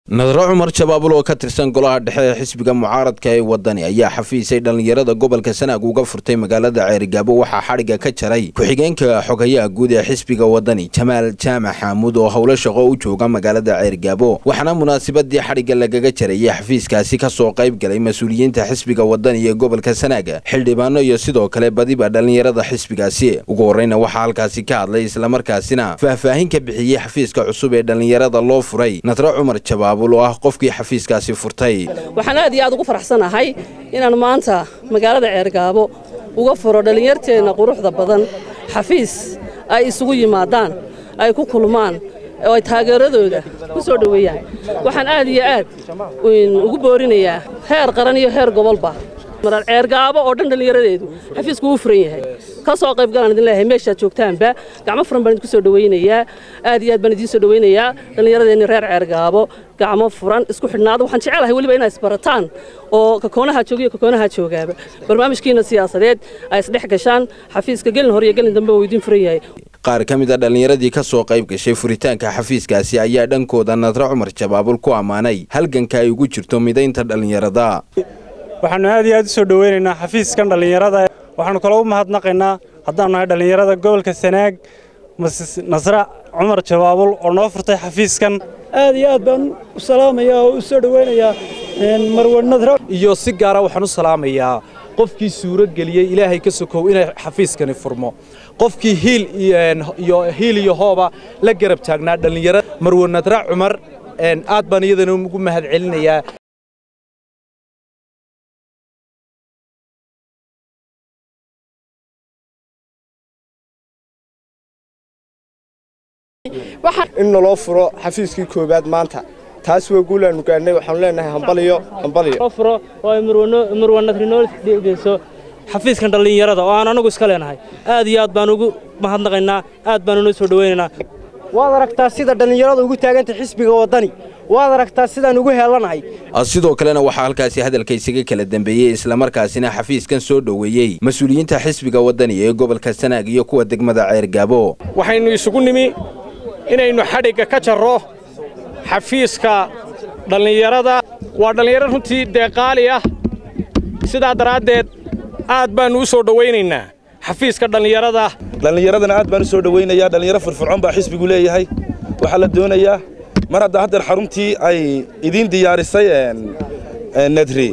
nadro cumar jabaabul oo ka tirsan golaha dhexe ee xisbiga mucaaradka ee wadani ayaa xafiisay dhallinyarada gobolka sanaag uga furtay magaalada ceerigaabo waxaa xadhigga ka jaray ku-xigeenka xogayaha guud ee xisbiga wadani jamaal jaamac xaamuud oo howlo shaqo u jooga magaalada ceerigaabo waxaana munaasabadii xadhigga lagaga jarayay xafiiskaasi ka soo qayb galay mas-uuliyiinta xisbiga wadani ee gobolka sanaag xildhibaano iyo sidoo kale badiba dhallinyarada xisbigaasi ugu horreyna waxaa halkaasi ka hadlay islamarkaasina faahfaahin ka bixiyey xafiiska cusub ee dhallinyarada loo furay nadro cumar jabaab oo ah qofkii xafiiskaasi furtay waxaan aad iyo aad ugu faraxsanahay inaan maanta magaalada ceergaabo uga furo dhallinyarteenna quruxda badan xafiis ay isugu yimaadaan ay ku kulmaan oo ay taageeradooda ku soo dhoweeyaan waxaan aad iyo aad ugu boorinayaa heer qaran iyo heer gobolba marar ceergaabo oo dhan dhallinyaradeedu xafiisku uu furan yahay ka soo qayb galaan idin leeyahay meeshaad joogtaanba gacmo furan baan idinku soo dhowaynayaa aad iyo aad baan idiin soo dhowaynayaa dhallinyaradeenni reer ceergaabo gacmo furan isku xidhnaada waxaan jecelahay weliba inaad isbarataan oo kakoonaha jooga iyo kakoonaha joogaaba barnaamijkiina siyaasadeed ay isdhex gashaan xafiiska gelin hore iyo gelin dambe uu idiin furan yahay qaar ka mid a dhallinyaradii ka soo qayb gashay furitaanka xafiiskaasi ayaa dhankooda nadro cumar jabaabul ku ammaanay halganka ay ugu jirto midaynta dhallinyarada waxaannu aad iyo aad u soo dhoweynaynaa xafiiskan dhallinyarada waxaannu kaloo u mahadnaqaynaa haddaannu nahay dhallinyarada gobolka sanaag nasra cumar jabaabul oo noo furtay xafiiskan aad iyo aad baan u salaamayaa oo u soo dhoweynayaa marwe nadra iyo si gaara waxaan u salaamayaa qofkii suuro geliyey ilaahay ka sokow inay xafiiskani furmo qofkii hiil iyo hiil iyo hooba la garab taagnaa dhallinyarada marwe nadra cumar aad baan iyadana ugu mahad celinayaa in naloo furo xafiiskii koowaad maanta taas waa guulaannu gaadhnay waxaanu leenahay hambaliyo hambaliyo furo oo ay marwanadri noo dhegeyso xafiiskan dhallinyarada oo aan anagu iska leenahay aad iyo aad baan ugu mahadnaqaynaa aad baan unoo soo dhowaynaynaa waad aragtaa sida dhallinyarada ugu taagantay xisbiga waddani waad aragtaa sidaan ugu heelanahay sidoo kalena waxaa halkaasi hadalka isaga kala dambeeyey islamarkaasina xafiiskan soo dhoweeyey mas-uuliyiinta xisbiga waddani ee gobolka sanaag iyo kuwa degmada ceergaabo waxaynu isugu nimi inaynu xadhigga ka jarro xafiiska dhallinyarada waa dhallinyaro runtii deeqaali ah sidaa daraaddeed aad baannu u soo dhowaynaynaa xafiiska dhallinyarada dhallinyaradana aad baan u soo dhowaynayaa dhallinyaro firfircoon baa xisbigu leeyahay waxaa la doonayaa mar hadda haddeer xaruntii ay idiin diyaarisay nadri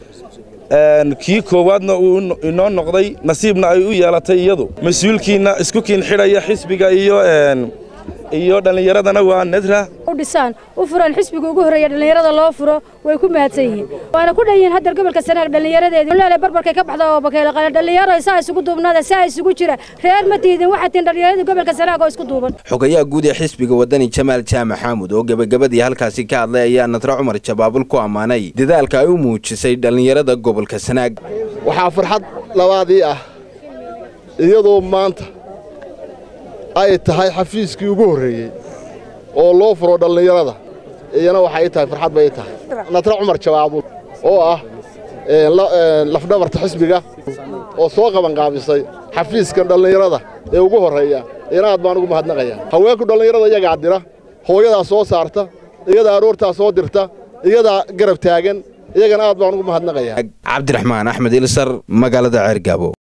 kii koowaadna uu inoo noqday nasiibna ay u yeelatay iyadu mas-uulkiinna isku kiin xidhaya xisbiga iyo iyo dhallinyaradana waa nadra u dhisaan u furaan xisbiga ugu horreeya dhallinyarada loo furo way ku mahadsan yihiin waana ku dhan yihiin haddeer gobolka sanaag dhallinyaradeedii leele barbarkay ka baxda oo bakeyle qale dhallinyaro saa isugu duubnaada saa isugu jira reer ma tiidin waxaa tihin dhallinyaradii gobolka sanaag oo isku duuban xogayaha guud ee xisbiga waddani jamaal jaamac xaamud oo gebagabadii halkaasi ka hadlay ayaa nadro cumar jabaabul ku ammaanay dadaalka ay u muujisay dhallinyarada gobolka sanaag waxaa farxad labaadii ah iyadoo maanta ay tahay xafiiskii ugu horreeyey oo loo furo dhallinyarada iyana waxay tahay farxad bay tahay nadra cumar jabaabul oo ah lafdhabarta xisbiga oo soo qabanqaabisay xafiiskan dhallinyarada ee ugu horreeya iyana aad baan ugu mahadnaqayaa haweenku dhallinyarada iyagaa dira hooyadaa soo saarta iyadaa aroortaa soo dirta iyadaa garab taagan iyagana aad baan ugu mahadnaqayaa cabdiraxmaan axmed ilsar magaalada ceergaabo